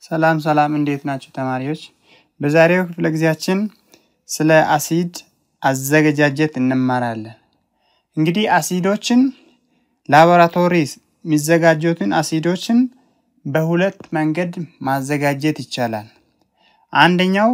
ሰላም ሰላም፣ እንዴት ናቸው ተማሪዎች? በዛሬው ክፍለ ጊዜያችን ስለ አሲድ አዘገጃጀት እንማራለን። እንግዲህ አሲዶችን ላቦራቶሪ የሚዘጋጁትን አሲዶችን በሁለት መንገድ ማዘጋጀት ይቻላል። አንደኛው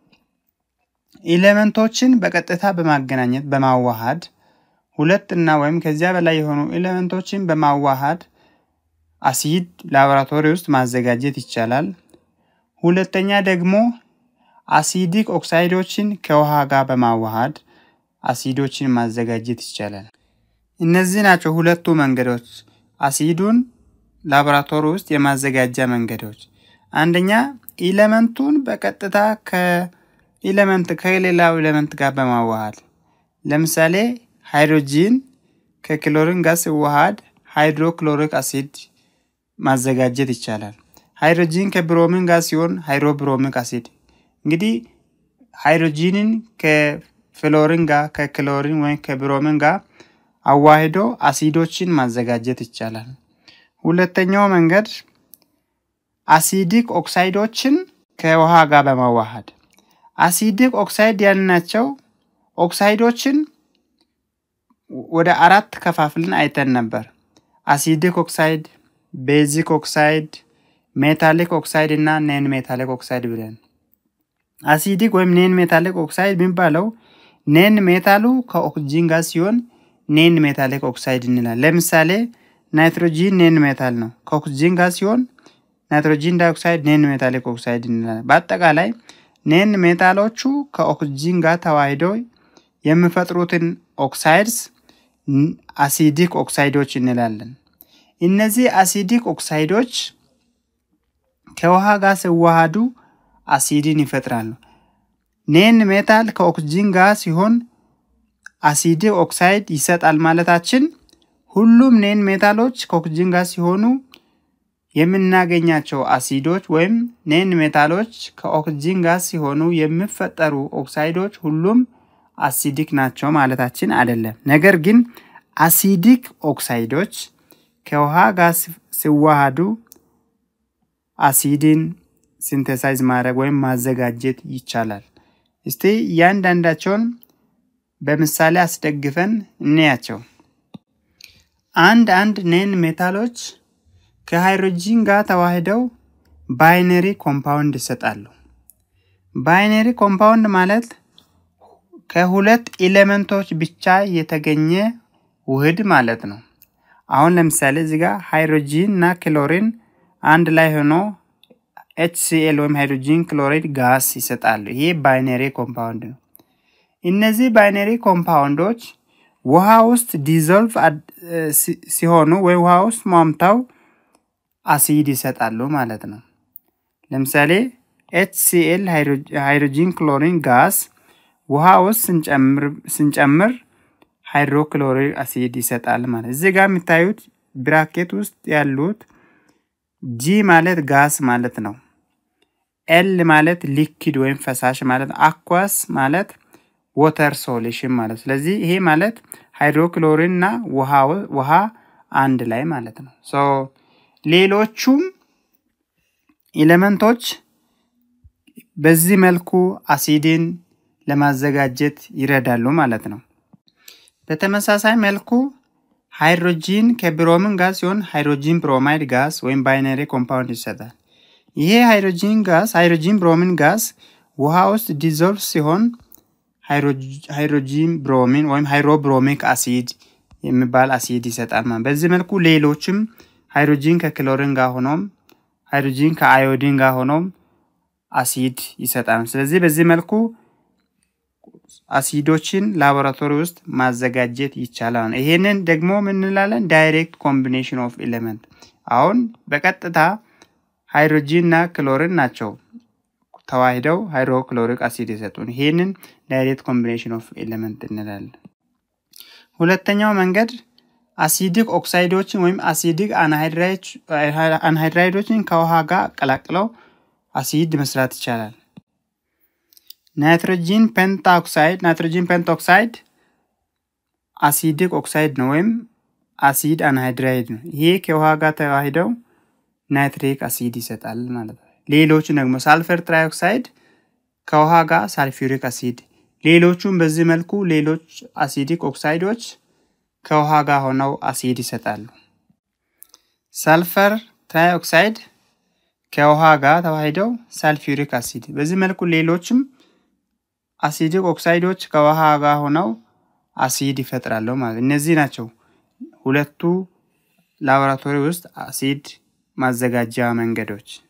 ኤሌመንቶችን በቀጥታ በማገናኘት በማዋሃድ ሁለት እና ወይም ከዚያ በላይ የሆኑ ኤሌመንቶችን በማዋሃድ አሲድ ላቦራቶሪ ውስጥ ማዘጋጀት ይቻላል። ሁለተኛ ደግሞ አሲዲክ ኦክሳይዶችን ከውሃ ጋር በማዋሃድ አሲዶችን ማዘጋጀት ይቻላል። እነዚህ ናቸው ሁለቱ መንገዶች አሲዱን ላቦራቶሪ ውስጥ የማዘጋጃ መንገዶች። አንደኛ ኢለመንቱን በቀጥታ ከኢለመንት ከሌላው ኢለመንት ጋር በማዋሃድ ለምሳሌ ሃይድሮጂን ከክሎሪን ጋር ሲዋሃድ ሃይድሮክሎሪክ አሲድ ማዘጋጀት ይቻላል። ሃይድሮጂን ከብሮሚን ጋር ሲሆን ሃይድሮብሮሚክ አሲድ። እንግዲህ ሃይድሮጂንን ከፍሎሪን ጋር ከክሎሪን ወይም ከብሮሚን ጋር አዋሂዶ አሲዶችን ማዘጋጀት ይቻላል። ሁለተኛው መንገድ አሲዲክ ኦክሳይዶችን ከውሃ ጋር በማዋሃድ አሲዲክ ኦክሳይድ ያልናቸው ኦክሳይዶችን ወደ አራት ከፋፍልን አይተን ነበር። አሲዲክ ኦክሳይድ፣ ቤዚክ ኦክሳይድ፣ ሜታሊክ ኦክሳይድ እና ኔን ሜታሊክ ኦክሳይድ ብለን አሲዲክ ወይም ኔን ሜታሊክ ኦክሳይድ የሚባለው ኔን ሜታሉ ከኦክሲጂን ጋር ሲሆን ኔን ሜታሊክ ኦክሳይድ እንላል። ለምሳሌ ናይትሮጂን ኔን ሜታል ነው። ከኦክሲጂን ጋር ሲሆን ናይትሮጂን ዳይኦክሳይድ ኔን ሜታሊክ ኦክሳይድ እንላለን። በአጠቃላይ ኔን ሜታሎቹ ከኦክሲጂን ጋር ተዋሂደው የሚፈጥሩትን ኦክሳይድስ አሲዲክ ኦክሳይዶች እንላለን። እነዚህ አሲዲክ ኦክሳይዶች ከውሃ ጋር ሲዋሃዱ አሲድን ይፈጥራሉ። ኔን ሜታል ከኦክሲጂን ጋር ሲሆን አሲዲክ ኦክሳይድ ይሰጣል ማለታችን ሁሉም ኔን ሜታሎች ከኦክሲጂን ጋር ሲሆኑ የምናገኛቸው አሲዶች ወይም ኔን ሜታሎች ከኦክሲጂን ጋር ሲሆኑ የሚፈጠሩ ኦክሳይዶች ሁሉም አሲዲክ ናቸው ማለታችን አይደለም። ነገር ግን አሲዲክ ኦክሳይዶች ከውሃ ጋር ሲዋሃዱ አሲድን ሲንተሳይዝ ማድረግ ወይም ማዘጋጀት ይቻላል። እስቲ እያንዳንዳቸውን በምሳሌ አስደግፈን እንያቸው። አንድ አንድ ኔን ሜታሎች ከሃይድሮጂን ጋር ተዋህደው ባይነሪ ኮምፓውንድ ይሰጣሉ። ባይነሪ ኮምፓውንድ ማለት ከሁለት ኤሌመንቶች ብቻ የተገኘ ውህድ ማለት ነው። አሁን ለምሳሌ እዚህ ጋር ሃይድሮጂን እና ክሎሪን አንድ ላይ ሆኖ ኤችሲኤል ወይም ሃይድሮጂን ክሎራይድ ጋስ ይሰጣሉ። ይሄ ባይነሪ ኮምፓውንድ ነው። እነዚህ ባይነሪ ኮምፓውንዶች ውሃ ውስጥ ዲዞልቭ ሲሆኑ ወይም ውሃ ውስጥ ሟምተው አሲድ ይሰጣሉ ማለት ነው። ለምሳሌ ኤችሲኤል ሃይድሮጂን ክሎሪን ጋስ ውሃ ውስጥ ስንጨምር ሃይድሮክሎሪክ አሲድ ይሰጣል ማለት እዚህ ጋር የሚታዩት ብራኬት ውስጥ ያሉት ጂ ማለት ጋስ ማለት ነው። ኤል ማለት ሊኪድ ወይም ፈሳሽ ማለት ነው። አኳስ ማለት ወተር ሶሉሽን ማለት ስለዚህ ይሄ ማለት ሃይድሮክሎሪን እና ውሃ አንድ ላይ ማለት ነው። ሶ ሌሎቹም ኤሌመንቶች በዚህ መልኩ አሲድን ለማዘጋጀት ይረዳሉ ማለት ነው። በተመሳሳይ መልኩ ሃይድሮጂን ከብሮሚን ጋር ሲሆን ሃይድሮጂን ብሮማይድ ጋስ ወይም ባይነሪ ኮምፓውንድ ይሰጣል። ይሄ ሃይድሮጂን ጋስ ሃይድሮጂን ብሮሚን ጋስ ውሃ ውስጥ ዲዞልቭ ሲሆን ሃይድሮጂን ብሮሚን ወይም ሃይድሮብሮሚክ አሲድ የሚባል አሲድ ይሰጣል ማለት በዚህ መልኩ ሌሎችም ሃይድሮጂን ከክሎሪን ጋር ሆኖም ሃይድሮጂን ከአዮዲን ጋር ሆኖም አሲድ ይሰጣል። ስለዚህ በዚህ መልኩ አሲዶችን ላቦራቶሪ ውስጥ ማዘጋጀት ይቻላል። ይሄንን ደግሞ ምን እንላለን? ዳይሬክት ኮምቢኔሽን ኦፍ ኤሌመንት። አሁን በቀጥታ ሃይድሮጂን እና ክሎሪን ናቸው ተዋሂደው ሃይድሮክሎሪክ አሲድ የሰጡን። ይሄንን ዳይሬክት ኮምቢኔሽን ኦፍ ኤሌመንት እንላለን። ሁለተኛው መንገድ አሲዲክ ኦክሳይዶችን ወይም አሲዲክ አንሃይድራይዶችን ከውሃ ጋር ቀላቅለው አሲድ መስራት ይቻላል። ናይትሮጂን ፔንታኦክሳይድ ናይትሮጂን ፔንታኦክሳይድ አሲዲክ ኦክሳይድ ነው ወይም አሲድ አንሃይድራይድ ነው። ይሄ ከውሃ ጋር ተዋሂደው ናይትሪክ አሲድ ይሰጣል ማለት ነው። ሌሎቹ ደግሞ ሳልፈር ትራይኦክሳይድ ከውሃ ጋር ሳልፊሪክ አሲድ፣ ሌሎቹም በዚህ መልኩ ሌሎች አሲዲክ ኦክሳይዶች ከውሃ ጋር ሆነው አሲድ ይሰጣሉ። ሳልፈር ትራይኦክሳይድ ከውሃ ጋር ተዋሂደው ሳልፊሪክ አሲድ፣ በዚህ መልኩ ሌሎችም አሲዲክ ኦክሳይዶች ከውሃ ጋር ሆነው አሲድ ይፈጥራሉ ማለት እነዚህ ናቸው ሁለቱ ላቦራቶሪ ውስጥ አሲድ ማዘጋጃ መንገዶች።